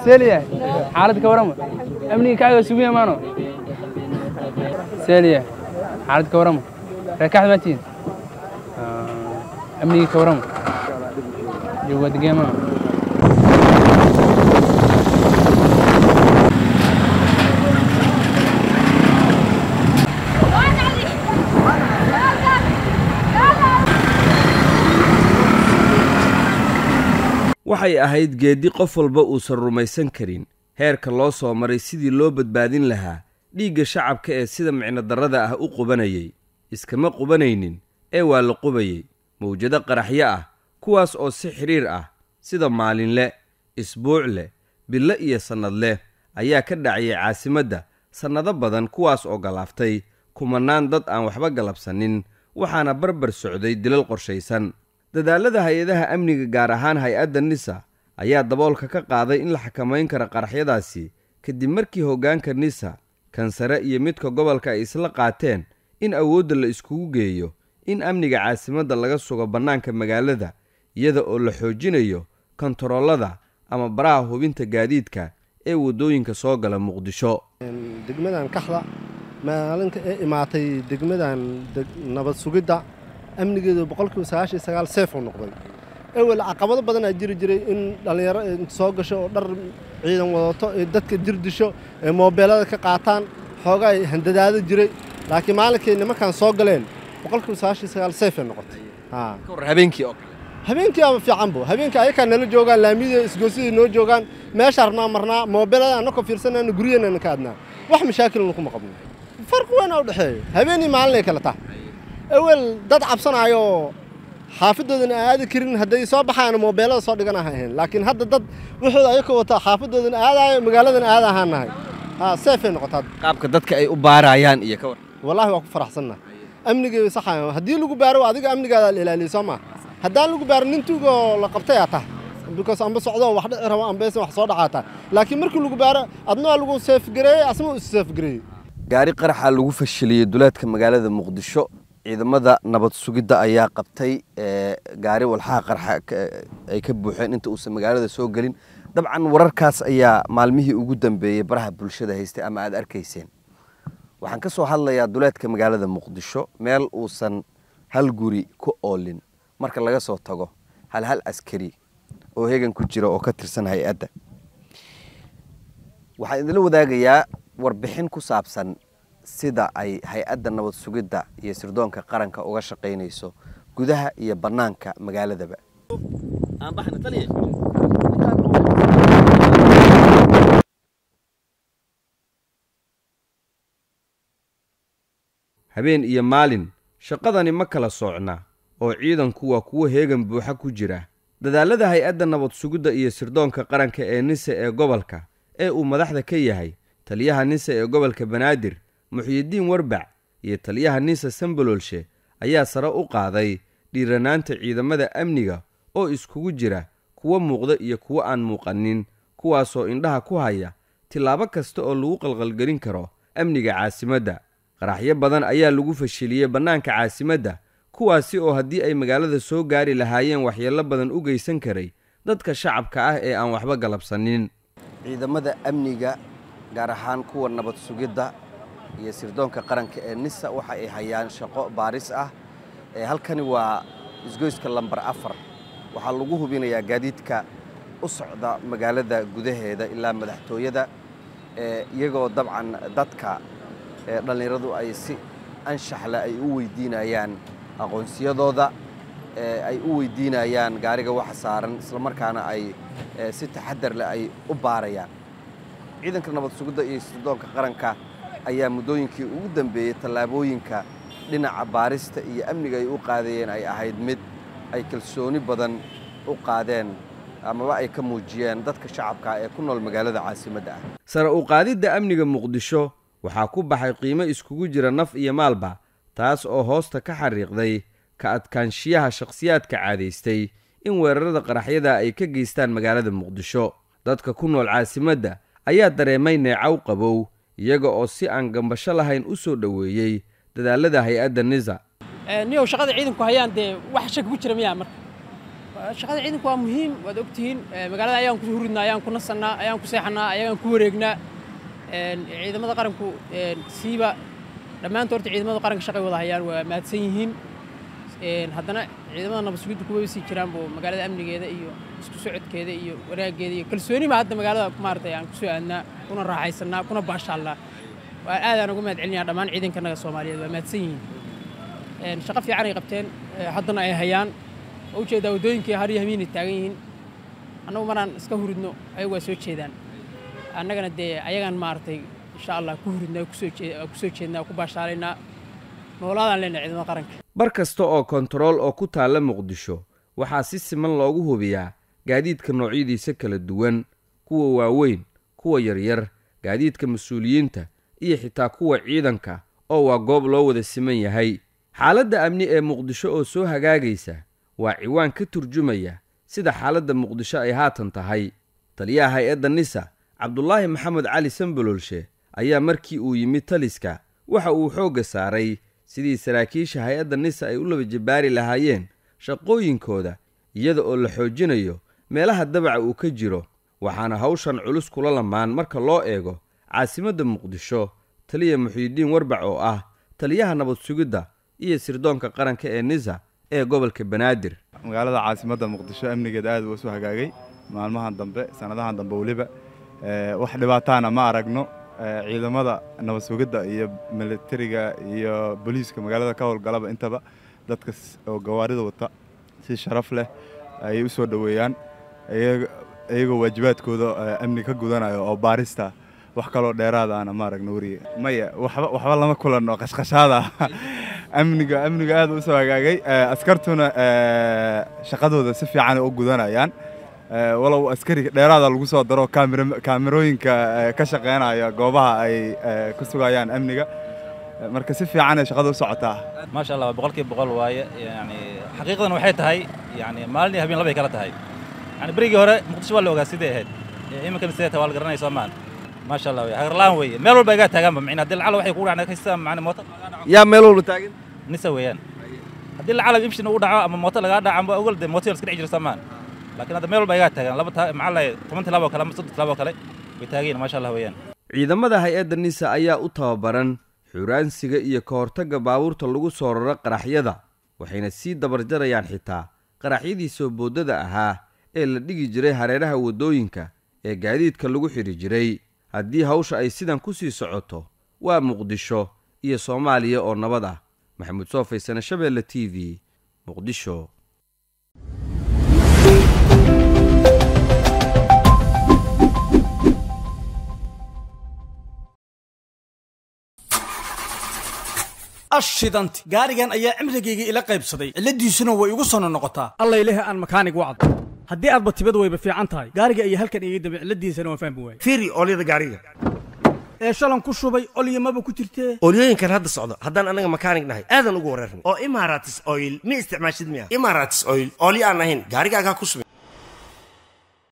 seeliya xaalad ka warama amniga kacga sugiya maano seeliya xaalad ka warama reekaxda maatiin amniga ka warama jooga degee maano waxay ahayd geeddi qof walba uusan rumaysan karin heerka loo soo maray sidii loo badbaadin lahaa dhiigga shacabka ee sida micnodarrada ah u qubanayay iskama qubanaynin ee waa la qubayey mawjado qaraxyo ah kuwaas oo si xidhiir ah sida maalinle isbuuc leh bilo iyo sannad leh ayaa ka dhaciyay caasimadda sannado badan kuwaas oo galaaftay kumannaan dad aan waxba galabsanin waxaana barbar socday dilal qorshaysan dadaallada hay-adaha amniga gaar ahaan hay-adda nisa ayaa daboolka ka qaaday in la xakamayn karo qaraxyadaasi kadib markii hoggaanka nisa kansare iyo midka gobolka ay isla qaateen in awoodda la iskugu geeyo in amniga caasimadda laga sugo bannaanka magaalada iyada oo la xoojinayo kontaroolada ama baraha hubinta gaadiidka ee waddooyinka soo gala muqdisho degmadan kaxda maalinka ee imaatay degmadan nabad sugidda amnigeedu boqolkiiba sagaashan sagaal seef uu noqday ewel caqabado badan aa jiri jiray in dhallinyaro soo gasho oo dhar ciidan wadato ee dadka jir disho ee moobeelada ka qaataan xoogaa handadaado jiray laakiin maalinkay nimankan soo galeen boqolkiiba sagaashan sagaal seefay noqotay habeenkii oo kale habeenkii ama fiican bu habeenkii ayakaa nala joogaan laamiyada isgoosida noo joogaan meesha harnaa marnaa moobeelada annakoo fiirsanayna guryaheena ka adnaa wax mashaakilna kuma qabno farqi weyn aa u dhexeeyo habeenii maalinay kala tahay ewel dad cabsanaayo xaafadoodana aadi karin hadday soo baxaan moobeelada soo dhigan aha ahayn laakiin hadda dad wuxuuda ayaka wataa xaafadoodana aadaayo magaaladana aada ahaan nahay seefay noqotaa qaabka dadka ay u baarayaan iyo ka war wallaahi waa ku faraxsanna amnigeeda saxa haddii lagu baaro adiga amnigaada la ilaaliyo soo maa haddaan lagu baaro nin tuugoo la qabtay aa tahay because amba socdo wax dhici rabo ambeesan wax soo dhacaataa laakiin markii lagu baaro adna waa lagu seefgareeyey asna uu isseefgareeyey gaari qaraxa lagu fashiliyey duleedka magaalada muqdisho ciidamada nabad sugidda ayaa qabtay gaari walxaha qarxa ay ka buuxeen inta uusan magaalada soo gelin dabcan wararkaas ayaa maalmihii ugu dambeeyey baraha bulshada haystay ama aad arkayseen waxaan ka soo hadlayaa duleedka magaalada muqdisho meel uusan hal guri ku oolin marka laga soo tago hal hal askari oo hegan ku jira oo ka tirsan hay-adda waxaan idinla wadaagayaa warbixin ku saabsan sida ay hay-adda nabad sugidda iyo sirdoonka qaranka uga shaqaynayso gudaha iyo bannaanka magaaladaba habeen iyo maalin shaqadani ma kala soocna oo ciidanku waa kuwo heegan buuxa ku jira dadaallada hay-adda nabad sugidda iyo sirdoonka qaranka ee nise ee gobolka ee uu madaxda ka yahay taliyaha nise ee gobolka banaadir muxyidiin warbac iyo taliyaha nisa sambololshe ayaa sare u qaaday dhiiranaanta ciidamada amniga oo iskugu jira kuwa muuqda iyo kuwo aan muuqanin kuwaasoo indhaha ku haya tillaabo kasta oo lagu qalqalgelin karo amniga caasimadda qaraxyo badan ayaa lagu fashiliyey bannaanka caasimadda kuwaasi oo haddii ay magaalada soo gaari lahaayeen waxyeello badan u geysan karay dadka shacabka ah ee aan waxba galabsanin ciidamada amniga gaar ahaan kuwa nabad sugidda iyo sirdoonka qaranka ee nisa waxa ay hayaan shaqo baaris ah halkani waa isgoyska lambar afar waxaa lagu hubinayaa gaadiidka u socda magaalada gudaheeda ilaa madaxtooyada iyagoo dabcan dadka dhallinyaradu ay si anshaxle ay u weydiinayaan aqoonsiyadooda ay u weydiinayaan gaariga waxa saaran islamarkaana ay si taxadar leh ay u baarayaan ciidanka nabad sugidda iyo sirdoonka qaranka ayaa muddooyinkii ugu dambeeyey tallaabooyinka dhinaca baarista iyo amniga ay u qaadayeen ay ahayd mid ay kalsooni badan u qaadeen amaba ay ka muujiyeen dadka shacabka ee ku nool magaalada caasimadda ah sare u qaadidda amniga muqdisho waxaa ku baxay qiimo iskugu jira naf iyo maalba taas oo hoosta ka xariiqday ka adkaanshiyaha shakhsiyaadka caadaystay in weerarada qaraxyada ay ka geystaan magaalada muqdisho dadka ku nool caasimadda ayaa dareemay neecaw qabow iyaga oo si aan gambasho lahayn u soo dhoweeyey dadaallada hay-adda nisa niyow shaqada ciidanku hayaan dee wax shaki ku jira miyaa marka shaqada ciidanku waa muhiim waad ogtihiin magaalada ayaan ku huridnaa ayaan ku nasannaa ayaan ku seexannaa ayaan ku wareegnaa ciidamada qaranku siiba dhammaanta horta ciidamada qaranka shaqay wada hayaan waa mahadsan yihiin haddana ciidamada nabad sugidda kuwa sii jiraan buu magaalada amnigeeda iyo isku socodkeeda iyo wanaaggeeda iyo kalsoonima hadda magaalada maaragtay aan kusoo aadnaa kuna raaxaysannaa kuna baashaallaa waa aadaan uga mahad celinayaa dhammaan ciidankanaga soomaaliyeed waa mahadsan yihiin shaqo fiican ay qabteen haddana ay hayaan oo ujeedaa waddooyinkii har iyo hamiinay taagan yihiin annagu maraan iska huridno ayagu waa soo jeedaan annagana dee ayagaan maaragtay insha allah ku huridnaa kusoo jeednaa ku baashaalaynaa noolaadaan leenahay ciidamada qaranka bar kasta oo kontarool oo ku taalla muqdisho waxaa si siman loogu hubiyaa gaadiidka noocyadiisa kala duwan kuwa waaweyn kuwa yaryar gaadiidka mas-uuliyiinta iyo xitaa kuwa ciidanka oo waa goob loo wada siman yahay xaaladda amni ee muqdisho oo soo hagaagaysa waa ciwaan ka turjumaya sida xaaladda muqdisho ay haatan tahay taliyaha hay-adda nisa cabdulaahi maxamed cali sambololshe ayaa markii uu yimid taliska waxa uu xoogga saaray sidii saraakiisha hay-adda nisa ay u laba jabbaari lahaayeen shaqooyinkooda iyada oo la xoojinayo meelaha dabaca uu ka jiro waxaana hawshan culus kula lamaan marka loo eego caasimadda muqdisho taliya muxiidiin warbac oo ah taliyaha nabad sugidda iyo sirdoonka qaranka ee nisa ee gobolka banaadir magaalada caasimadda muqdisho amnigeeda aad uu isu hagaagay maalmahan dambe sannadahan dambe weliba wax dhibaataana ma aragno ciidamada nabad sugidda iyo militariga iyo booliiska magaalada ka howlgalaba intaba dadka oo gawaarida wata si sharaf leh ayay u soo dhoweeyaan iyagoo waajibaadkooda amni ka gudanayo oo baarista wax kaloo dheeraadaana ma aragno weriga maya waxba lama kulanno qashqashaada amniga amniga aad u soo hagaagay askartuna shaqadooda si fiican u gudanayaan walow askari dheeraada lagu soo daro kaamirooyinka ka shaqeynaya goobaha ay ku sugayaan amniga marka si fiicanay shaqada u socotaa maasha allah boqolkiiba boqol waaye yani xaqiiqadan waxay tahay yani maalin iyo habeen labay kala tahay yani berigii hore muqdisho waa la ogaa sidee ahayd iminkana sidee tahay waa la garanaya soomaan maasha allah hagarlaan weeye meel walba igaa taagaanba micna haddii lacala waxay kugu dhacna kasta macna mooto yaa meel walba taagan nisa weeyaan haddii lacala ibshin ugu dhaco ama mooto lagaa dhaco amba ogol dee mooto iska dhex jira soomaan laakiin hadda meel walba igaa taagan laba taa maxaa lahay toban tilaabo kale ama soddon tilaabo kale way taagayin maasha allah weeyaan ciidamada hay-adda nisa ayaa u tababaran xuraansiga iyo ka hortagga baabuurta lagu soo raro qaraxyada waxayna sii dabarjarayaan xitaa qaraxyadii soo boodada ahaa ee la dhigi jiray hareeraha waddooyinka ee gaadiidka lagu xidhi jiray haddii hawsha ay sidan ku sii socoto waa muqdisho iyo soomaaliya oo nabad ah maxamuud soofaysane shabeelle t v muqdisho ashidanti gaarigan ayaa cimrigayga ila qaybsaday cilladiisuna way igu sono noqotaa allayleh aan makaanig wacdo haddii aadba tibad wayba fiican tahay gaariga ayaa halkan iga dambe cilladiisana waan fahmi waayey fiiri oolyada gaariga ee shalan ku shubay olyamaba ku jirtee oolyooyinkan hadda socdo haddaan annaga makaanig nahay aadan ugu wareerna oo imaratis oil ma isticmaashid miya imaratis oil oolyo aan ahayn gaarigaagaa ku subin